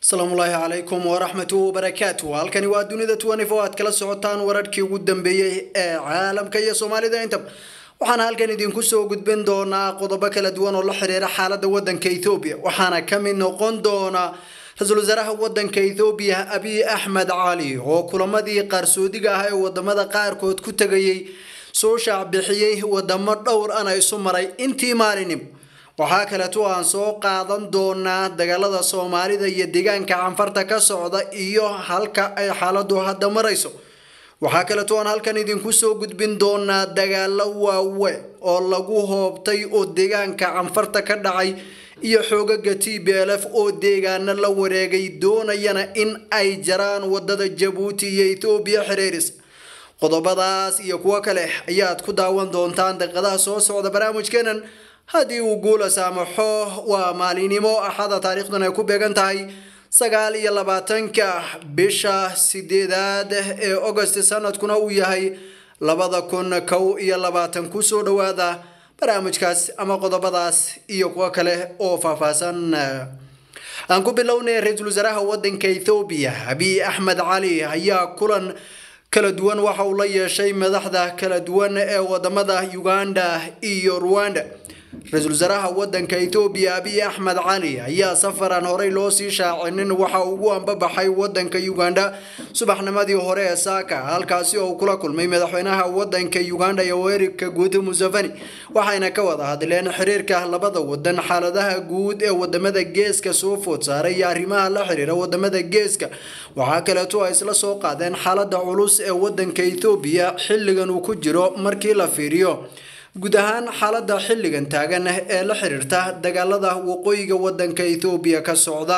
asalaamullaahi calaykum waraxmatu wabarakaatu halkani waa dunida tuwanifo aad kala socotaan wararkii ugu dambeeyey ee caalamka iyo soomaalida intaba waxaana halkan idinku soo gudbin doonaa qodobo kala duwan oo la xiriira xaalada wadanka ethoobiya waxaana kamid noqon doona ra-iisul wasaaraha wadanka ethoobiya abiy axmed cali oo kulamadii qaarsoodiga ah ee wadamada qaarkood ku tegayay soo shaacbixiyey wadamo dhowr ana isu maray intii maalinimo waxaa kaleeto aan soo qaadan doonaa dagaalada soomaalida iyo deegaanka canfarta ka socda iyo halka ay xaaladu hadda marayso waxaa kaleeto aan halkan idinku soo gudbin doonaa dagaalo waawe oo lagu hoobtay oo deegaanka canfarta ka dhacay iyo xoogaga t b l f oo deegaano la wareegay doonayana in ay jaraan wadada jabuuti iyo ethoobiya xiriiris qodobadaas iyo kuwo kale ayaad ku daawan doontaan daqiiqadaha soo socda barnaamijkeenan haddii uu guula saamaxo waa maalinimo axada taariikhdan ay ku beegan tahay sagaal iyo labaatanka bisha sideedaad ee agost sanadkuna uu yahay labada kun kow iyo labaatan kusoo dhawaada barnaamijkaas ama qodobadaas iyo kuwo kale oo faahfaahsan aan ku bilownay ra-iisul wasaaraha wadanka ethoobiya abiy axmed cali ayaa kulan kala duwan waxa uu la yeeshay madaxda kala duwan ee wadamada uganda iyo rwanda ra-iisul wasaaraha wadanka ethoobiya abiy axmed cali ayaa safaran horey loo sii shaacinin waxa ugu ambabaxay wadanka uganda subaxnimadii hore ee saaka halkaasi oo uu kula kulmay madaxweynaha wadanka uganda yoweri kaguuta museveni waxayna ka wada hadleen xiriirka labada wadan xaaladaha guud ee wadamada geeska soo food saaray iyo arrimaha la xiriira wadamada geeska waxaa kaleeto ay isla soo qaadeen xaalada culus ee wadanka ethoobiya xilligan uu ku jiro markii la fiiriyo guud ahaan xaalada xilligan taagan ee la xiriirta dagaalada waqooyiga wadanka ethoobiya ka socda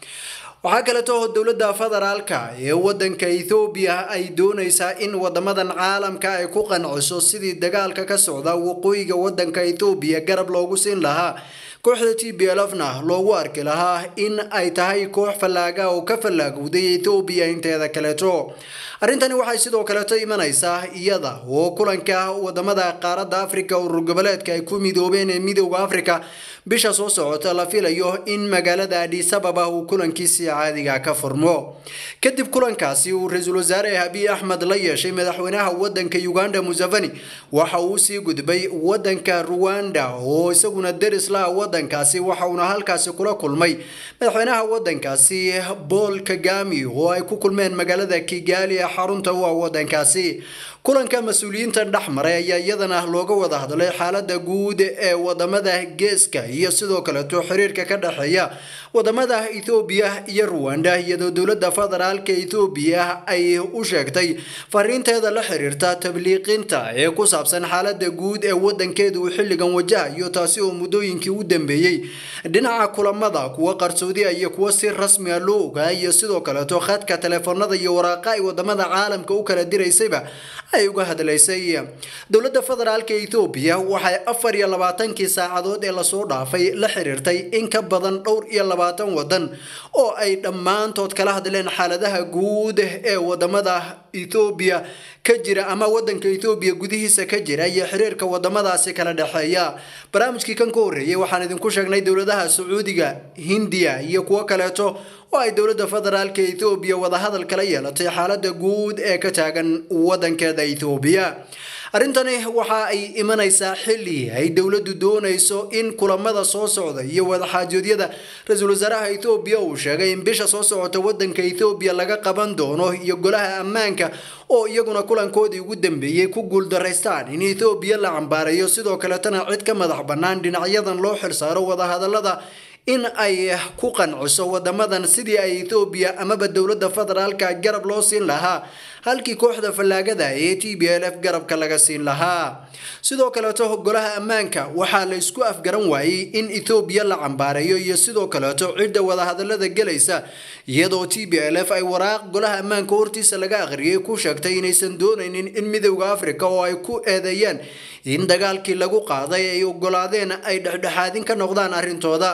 waxaa kaleeto dowladda federaalka ee wadanka ethoobiya ay dooneysaa in wadamadan caalamka ay ku qanciso sidii dagaalka ka socda waqooyiga wadanka ethoobiya garab loogu siin lahaa kooxda t b l fna loogu arki lahaa in ay tahay koox fallaaga oo ka fallaagowday ethoobiya inteeda kaleeto arrintani waxay sidoo kaleeto imanaysaa iyada oo kulanka wadamada qaaradda africa urur goboleedka ay ku midoobeen ee midooda africa bisha soo socota la filayo in magaalada adis ababa uu kulankiisii caadiga ka furmo kadib kulankaasi uu ra-iisul wasaare abiy axmed la yeeshay madaxweynaha wadanka uganda museveni waxa uu sii gudbay wadanka ruwanda oo isaguna deris la wadankaasi waxa uuna halkaasi kula kulmay madaxweynaha wadankaasi paul kagami oo ay ku kulmeen magaalada kigali ee xarunta u ah wadankaasi kulanka mas-uuliyiinta dhex maray ayaa iyadana looga wada hadlay xaalada guud ee wadamada geeska iyo sidoo kaleeto xiriirka ka dhexeeya wadamada ethoobiya iyo ruwanda iyadoo dowlada federaalka ethoobiya ay u sheegtay fariinteeda la xiriirta tabliiqinta ee ku saabsan xaalada guud ee wadankeeda uu xilligan wajahayo taasi oo muddooyinkii u dambeeyey dhinaca kulamada kuwa qarsoodiya iyo kuwa si rasmiga loo ogaa iyo sidoo kaleeto khadka teleefoonada iyo waraaqa ay wadamada caalamka u kala diraysayba ay uga hadlaysay dowladda federaalka ethoobiya waxay afar iyo labaatankii saacadood ee lasoo dhaafay la xiriirtay in ka badan dhowr iyo labaatan wadan oo ay dhammaantood kala hadleen xaaladaha guud ee wadamada ethoobiya ka jira ama wadanka ethoobiya gudihiisa ka jira iyo xiriirka wadamadaasi kala dhexeeya barnaamijkii kan ka horreeyay waxaan idinku sheegnay dowladaha sacuudiga hindiya iyo kuwo kaleeto oo ay dowladda federaalka ethoobiya wadahadal kala yeelatay xaalada guud ee ka taagan wadankeeda ethoobiya arrintani waxa ay imanaysaa xilli ay dowladdu doonayso in kulamada soo socda iyo wadaxaajoodyada ra-iisul wasaaraha ethoobiya uu sheegay in bisha soo socota wadanka ethoobiya laga qaban doono iyo golaha ammaanka oo iyaguna kulankoodii ugu dambeeyey ku guuldaraystaan in ethoobiya la cambaarayo sidoo kaletana cid ka madax bannaan dhinacyadan loo xilsaaro wadahadalada in ay ku qanciso wadamadan sidii ay ethoobiya amaba dowladda federaalka garab loo siin lahaa halkii kooxda fallaagada ee t b l f garabka laga siin lahaa sidoo kaleeto golaha ammaanka waxaa la isku afgaran waayey in ethoobiya la cambaareeyo iyo sidoo kaleeto cidda wadahadalada gelaysa iyadoo t b l f ay waraaq golaha ammaanka hortiisa laga akhriyay ku sheegtay inaysan doonaynin in midowda africa oo ay ku eedeeyaan in dagaalkii lagu qaaday ay ogolaadeen ay dhexdhexaadin ka noqdaan arrintooda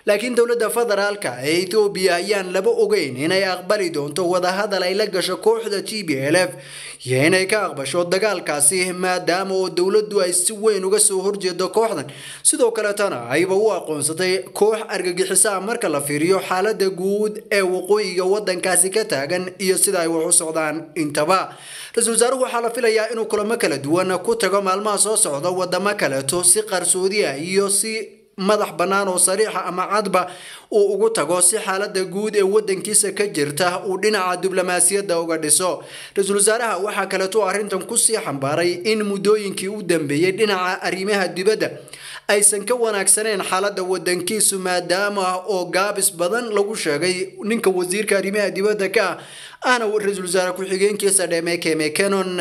laakiin dowladda federaalka ee ethoobiya ayaan laba ogeyn inay aqbali doonto wadahadal ay la gasho kooxda t b l f iyo inay ka aqbasho dagaalkaasi maadaama oo dowladdu ay si weyn uga soo horjeedo kooxdan sidoo kaletana ayba u aqoonsatay koox argagixiso ah marka la fiiriyo xaalada guud ee waqooyiga wadankaasi ka taagan iyo sida ay wax u socdaan intaba ra-iisul wasaaruhu waxaa la filayaa inuu kulamo kala duwan ku tago maalmaha soo socda wadamo kaleeto si qarsoodi ah iyo si madax bannaan oo sariixa ama cadba uu ugu tago si xaalada guud ee wadankiisa ka jirta uu dhinaca diblomaasiyadda uga dhiso ra-iisul wasaaraha waxaa kaleeto arrintan kusii xambaaray in muddooyinkii u dambeeyey dhinaca arrimaha dibadda aysan ka wanaagsaneen xaalada wadankiisu maadaama oo gaabis badan lagu sheegay ninka wasiirka arrimaha dibadda ka ah ahna ra-iisul wasaare ku-xigeenkiisa dhemeke mekenon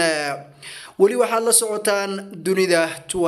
weli waxaad la socotaan dunida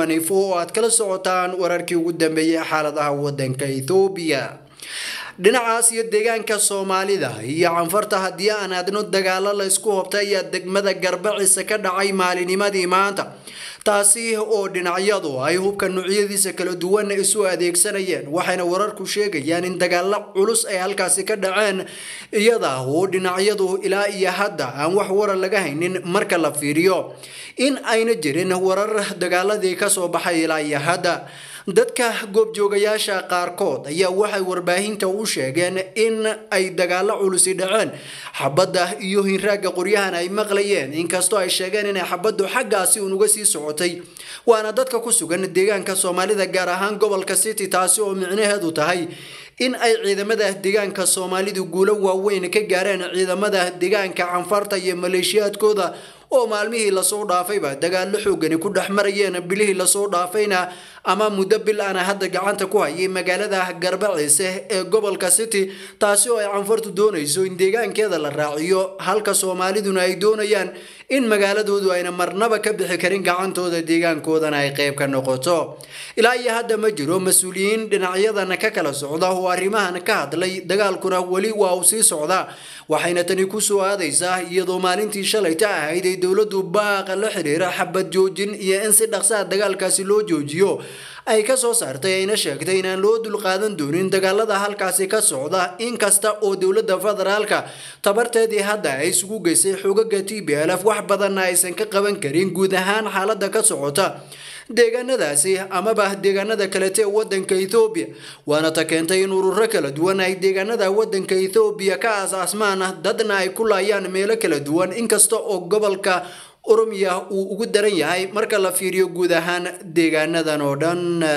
oo aad kala socotaan wararkii ugu dambeeyey xaaladaha wadanka ethoobiya dhinacaas iyo deegaanka soomaalida iyo canfarta haddii aan adno dagaalo la isku hobta ayaa degmada garbacisa ka dhacay maalinimadii maanta taasi oo dhinacyadu ay hubka nuucyadiisa kala duwan isu adeegsanayeen waxayna wararku sheegayaan in dagaalo culus ay halkaasi ka dhaceen iyada oo dhinacyadu ilaa iyo hadda aan wax warar laga haynin marka la fiiriyo in ayna jirin warar dagaaladii kasoo baxay ilaa iyo hadda dadka goobjoogayaasha qaarkood ayaa waxay warbaahinta u sheegeen in ay dagaalo culusi dhaceen xabadda iyo hinraagga qoryahan ay maqlayeen inkastoo ay sheegeen inay xabaddu xaggaasi uun uga sii socotay waana dadka ku sugan deegaanka soomaalida gaar ahaan gobolka city taasi oo micnaheedu tahay in ay ciidamada deegaanka soomaalidu guulo waaweyn ka gaareen ciidamada deegaanka canfarta iyo maleeshiyaadkooda oo maalmihii lasoo dhaafayba dagaallo xoogani ku dhex marayeen bilihii lasoo dhaafayna ama muddo bil ana hadda gacanta ku hayay magaalada garbaciise ee gobolka city taasi oo ay canfartu doonayso in deegaankeeda la raaciyo halka soomaaliduna ay doonayaan in magaaladoodu ayna marnaba ka bixi karin gacantooda deegaankoodana ay qayb ka noqoto ilaa iyo hadda ma jiro mas-uuliyiin dhinacyadan ka kala socda oo arrimahan ka hadlay dagaalkuna weli waa uu sii socdaa waxayna tani ku soo aadaysaa iyadoo maalintii shalayta ahayd ay dowladdu baaqa la xiriira xabad joojin iyo in si dhaqsaha dagaalkaasi loo joojiyo ay ka soo saartay ayna sheegtay inaan loo dulqaadan doonin dagaalada halkaasi ka socda inkasta oo dowladda federaalka tabarteedii hadda ay isugu geysay xogaga t b lf wax badanna aysan ka qaban karin guud ahaan xaaladda ka socota deegaanadaasi amaba deegaanada kalete ee wadanka ethoobiya waana ta keentay in ururo kala duwan ay deegaanada wadanka ethoobiya ka aas-aasmaan dadna ay ku laayaan meelo kala duwan inkasta oo gobolka oromiya uu ugu daran yahay marka la fiiriyo guud ahaan deegaanadan oo dhan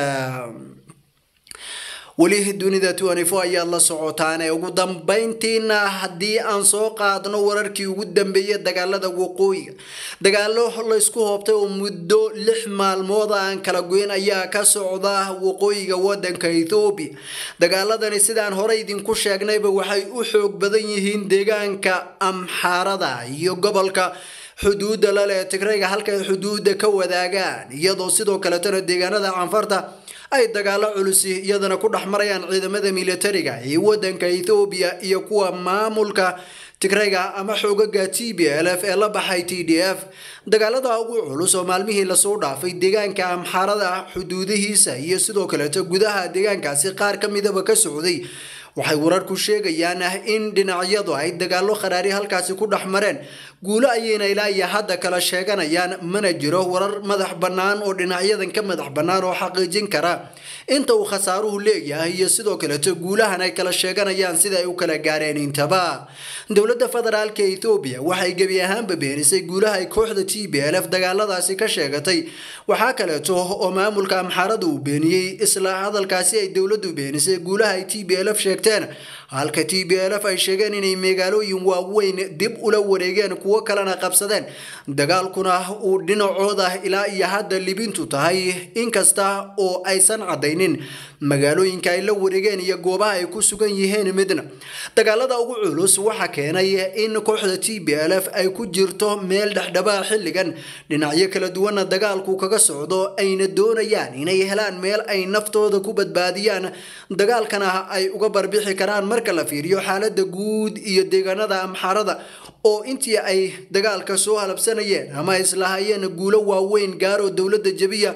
weli dunida ayaad la socotaane ugu dambeyntiina haddii aan soo qaadno wararkii ugu dambeeyay dagaalada waqooyiga dagaalo laysku hoobtay oo muddo lix maalmood aan kala goyn ayaa ka socda waqooyiga wadanka ethoobiya dagaaladani sidaan horey idinku sheegnayba waxay u xoog badan yihiin deegaanka amxaarada iyo gobolka xuduudda laleh tigrayga halka ay xuduudda ka wadaagaan iyadoo sidoo kaletana deegaanada canfarta ay dagaalo culusi iyadana ku dhex marayaan ciidamada militariga ee wadanka ethoobiya iyo kuwa maamulka tigrayga ama xoogaga t b l f ee la baxay t d f dagaalada ugu culus oo maalmihii lasoo dhaafay deegaanka amxaarada xuduudihiisa iyo sidoo kaleeto gudaha deegaankaasi qaar ka midaba ka socday waxay wararku sheegayaan in dhinacyadu ay dagaalo kharaari halkaasi ku dhex mareen guulo ayayna ilaa iyo hadda kala sheeganayaan mana jiro warar madax bannaan oo dhinacyadan ka madax bannaan oo xaqiijin kara inta uu khasaaruhu leeyahay iyo sidoo kaleeto guulahan ay kala sheeganayaan sida ay u kala gaareen intaba dowladda federaalka ethoobiya waxay gebi ahaanba beenisay guulaha ay kooxda t b l f dagaaladaasi ka sheegatay waxaa kaleeto oo maamulka amxaarada uu beeniyey isla hadalkaasi ay dowladdu beenisay guulaha ay t b l f sheegteen halka t b l f ay sheegeen inay magaalooyin waaweyn dib ula wareegeen kuwo kalena qabsadeen dagaalkuna uu dhinacooda ilaa iyo hadda libintu tahay inkasta oo aysan cadaynin magaalooyinka ay la wareegeen iyo goobaha ay ku sugan yihiin midna dagaalada ugu culus waxaa keenay in kooxda t b l f ay ku jirto meel dhexdhabaa xilligan dhinacyo kala duwana dagaalku kaga socdo ayna doonayaan inay helaan meel ay naftooda ku badbaadiyaan dagaalkana ay uga barbixi karaan marka la fiiriyo xaalada guud iyo deegaanada amxaarada oo intii ay dagaalka soo halabsanayeen ama islahayeen guulo waaweyn gaaroo dowladda jebiya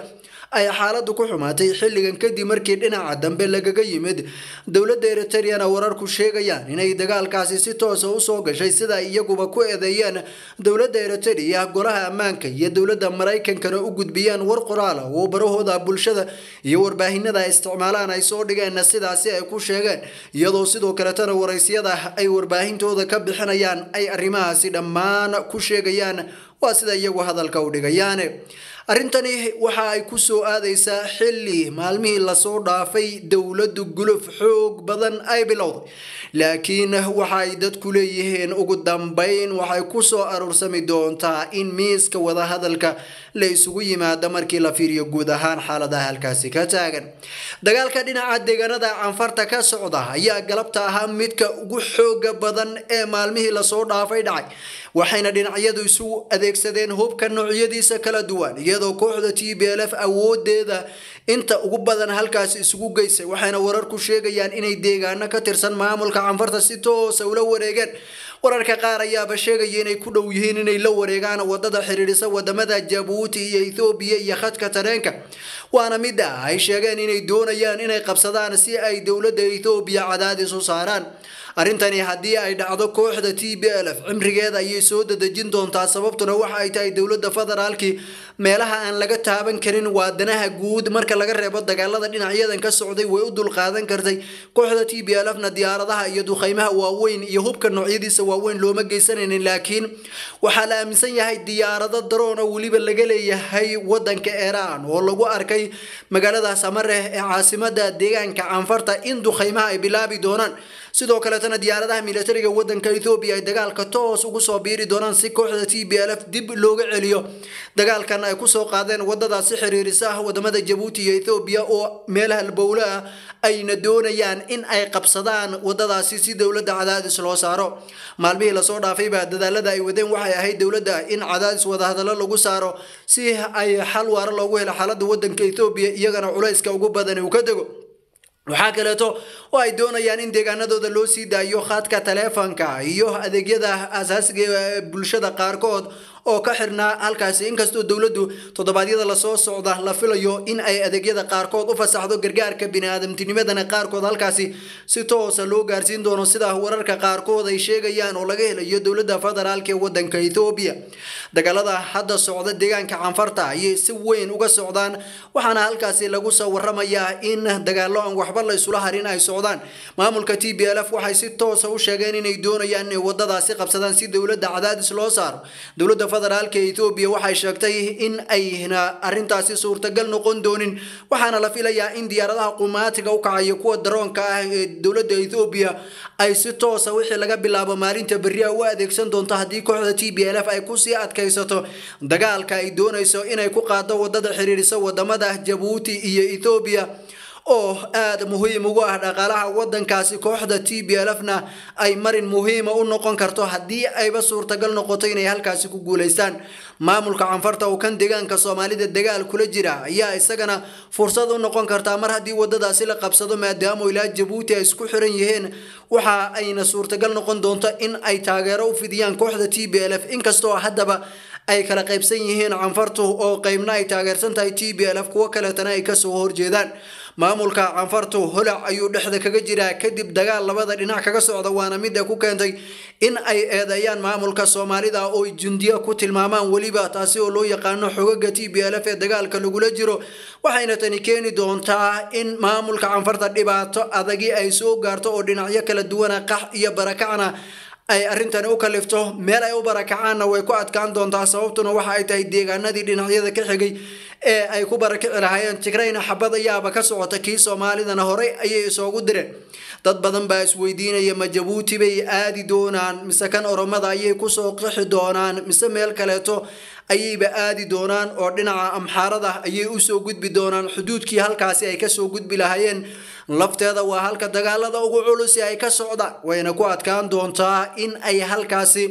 ay xaaladdu ku xumaatay xilligan kadib markii dhinaca dambe lagaga yimid dowladda eritreyana wararku sheegayaan inay dagaalkaasi si toosa usoo gashay sida iyaguba ku eedeeyeen dowladda eritrea golaha ammaanka iyo dowladda maraykankana u gudbiyaan war qoraala oo barahooda bulshada iyo warbaahinada ay isticmaalaan ay soo dhigeen sidaasi ay ku sheegeen iyadoo sidoo kaletana waraysyada ay warbaahintooda ka bixinayaan ay arrimahaasi dhammaan ku sheegayaan waa sida iyagu hadalka u dhigayaan arrintani waxa ay ku soo aadaysaa xilli maalmihii lasoo dhaafay dowladdu guluf xoog badan ay bilowday laakiin waxa ay dadku leeyihiin ugu dambayn waxay ku soo aruursami doontaa in miiska wadahadalka la isugu yimaado markii la fiiriyo guud ahaan xaaladaha halkaasi ka taagan dagaalka dhinaca deegaanada canfarta ka socda ayaa galabta ahaa midka ugu xooga badan ee maalmihii lasoo dhaafay dhacay waxayna dhinacyadu isu adeegsadeen hubka noocyadiisa kala duwan iyadoo kooxda t b l f awoodeeda inta ugu badan halkaasi isugu geysay waxayna wararku sheegayaan inay deegaano ka tirsan maamulka canfarta si toosa ula wareegeen wararka qaar ayaaba sheegaya inay ku dhow yihiin inay la wareegaan wadada xidhiidhisa wadamada jabuuti iyo ethoobiya iyo khadka tareenka waana mida ay sheegeen inay doonayaan inay qabsadaan si ay dowladda ethoobiya cadaadis u saaraan arrintani haddii ay dhacdo kooxda t b l f cimrigeeda ayay soo dadejin doontaa sababtuna waxa ay tahay dowladda federaalkii meelaha aan laga taaban karin waadanaha guud marka laga reebo dagaalada dhinacyadan ka socday way u dulqaadan kartay kooxda t b l f na diyaaradaha iyo duqeymaha waaweyn iyo hubka noocyadiisa waaweyn looma geysanaynin laakiin waxaa la aaminsan yahay diyaarado daroon oo weliba laga leeyahay wadanka iiraan oo lagu arkay magaalada samareh ee caasimada deegaanka canfarta in duqeymaha ay bilaabi doonaan sidoo kaletana diyaaradaha militariga wadanka ethoobiya ay dagaalka toos ugu soo biiri doonaan si kooxda t b l f dib looga celiyo dagaalkan ay kusoo qaadeen wadadaasi xiriirisa wadamada jabuuti iyo ethoobiya oo meelaha albowle ah ayna doonayaan in ay qabsadaan wadadaasi si dowladda cadaadis loo saaro maalmihii lasoo dhaafayba dadaalada ay wadeen waxay ahayd dowladda in cadaadis wadahadallo lagu saaro si ay xal waaro loogu helo xaalada wadanka ethoobiya iyagana culayska ugu badan uu ka dego waxaa kaleeto oo ay doonayaan in deegaanadooda loo sii daayo khaadka taleefanka iyo adeegyada asaasiga ee bulshada qaarkood oo ka xirnaa halkaasi inkastoo dowladdu toddobaadyada lasoo socda la filayo in ay adeegyada qaarkood u fasaxdo gargaarka biniaadamtinimadana qaarkood halkaasi si toosa loo gaarsiin doono sida wararka qaarkood ay sheegayaan oo laga helayo dowladda federaalk ee wadanka ethoobiya dagaalada hadda socda deegaanka canfarta ayay si weyn uga socdaan waxaana halkaasi lagu soo waramayaa in dagaalo aan waxba la isula harin ay socdaan maamulka t b l f waxay si toosa u sheegeen inay doonayaan inay wadadaasi qabsadaan si dowladda cadaadis loo saaro dowladda federaalka ethoobiya waxay sheegtay in ayna arrintaasi suurtagal noqon doonin waxaana la filayaa in diyaaradaha qumaatiga u kacayo kuwa daroonka ah ee dowladda ethoobiya ay si toosa wixii laga bilaabo maalinta berria u adeegsan doonto haddii kooxda t b l f ay kusii adkaysato dagaalka ay doonayso inay ku qaado wadada xiriirisa wadamada jabuuti iyo ethoobiya oo aada muhiim ugu ah dhaqaalaha wadankaasi kooxda t b l f na ay marin muhiima u noqon karto haddii ayba suurtagal noqoto inay halkaasi ku guulaystaan maamulka canfarta oo kan deegaanka soomaalida dagaal kula jira ayaa isagana fursad u noqon kartaa mar haddii wadadaasi la qabsado maadaama ilaa jabuuti ay isku xiran yihiin waxa ayna suurtagal noqon doonto in ay taageero u fidiyaan kooxda t b l f inkastoo haddaba ay kala qaybsan yihiin canfartu oo qeybna ay taageersan tahay t b l f kuwo kaleetana ay kasoo horjeedaan maamulka canfartu holac ayuu dhexda kaga jiraa kadib dagaal labada dhinac kaga socda waana mida ku keentay in ay eedeeyaan maamulka soomaalida oo jundiya ku tilmaamaan weliba taasi oo loo yaqaano xogaga t b l f ee dagaalka lagula jiro waxayna tani keeni doontaa in maamulka canfarta dhibaato adagi ay soo gaarto oo dhinacyo kala duwana qax iyo barakacna ay arrintani u kalifto meel ay u barakacaanna way ku adkaan doontaa sababtuna waxa ay tahay deegaanadii dhinacyada ka xigay ee ay ku barakici lahaayeen tigrayna xabad ayaaba ka socota kii soomaalidana horey ayay isoogu direen dad badan baa isweydiinaya ma jabuuti bay aadi doonaan mise kan oromada ayay kusoo qixi doonaan mise meel kaleeto ayayba aadi doonaan oo dhinaca amxaarada ayay usoo gudbi doonaan xuduudkii halkaasi ay kasoo gudbi lahaayeen lafteeda waa halka dagaalada ugu culusi ay ka socdaan wayna ku adkaan doontaa in ay halkaasi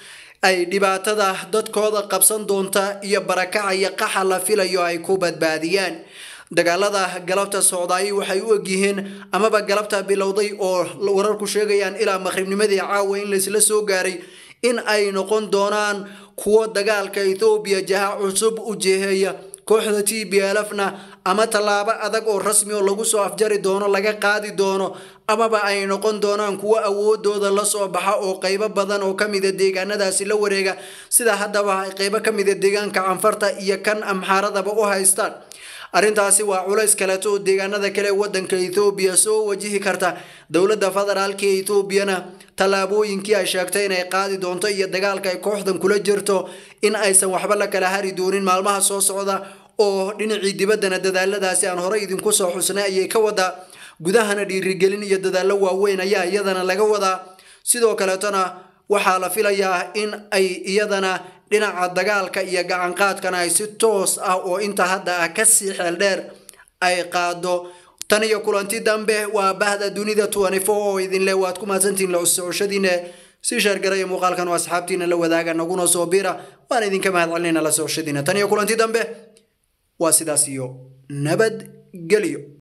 ay dhibaatada dadkooda qabsan doonta iyo barakaca iyo qaxa la filayo ay ku badbaadiyaan dagaalada galabta socdaay waxay u egyihiin amaba galabta bilowday oo wararku sheegayaan ilaa maqribnimadii caawa in laysla soo gaaray in ay noqon doonaan kuwo dagaalka ethoobiya jaha cusub u jeheeya kooxda t b lfna ama tallaabo adag oo rasmi oo lagu soo afjari doono laga qaadi doono amaba ay noqon doonaan kuwo awoodooda lasoo baxa oo qeybo badan oo kamida deegaanadaasi la wareega sida haddaba ay qeybo kamida deegaanka canfarta iyo kan amxaaradaba u haystaan arrintaasi waa culays kaleeto oo deegaanada kale wadanka ethoobiya soo wajihi karta dowladda federaalka ee ethoobiana tallaabooyinkii ay sheegtay inay qaadi doonto iyo dagaalka ay kooxdan kula jirto in aysan waxba la kala hari doonin maalmaha soo socda oo dhinacii dibaddana dadaaladaasi aan horey idinku soo xusnay ayay ka wadaa gudahana dhiirigelin iyo dadaallo waaweyn ayaa iyadana laga wadaa sidoo kaleetona waxaa la filayaa in ay iyadana dhinaca dagaalka iyo gacanqaadkana ay si toos ah oo inta hadda ah kasii xeel dheer ay qaado tan iyo kulanti dambe waa bahda dunida oo idinle waad ku mahadsantihiin la socoshadiina si sheergaraya muuqaalkan oo asxaabtiina la wadaaga naguna soo bira waan idinka mahad celinayna la socoshadiina tan iyo kulanti dambe waa sidaas iyo nabadgelyo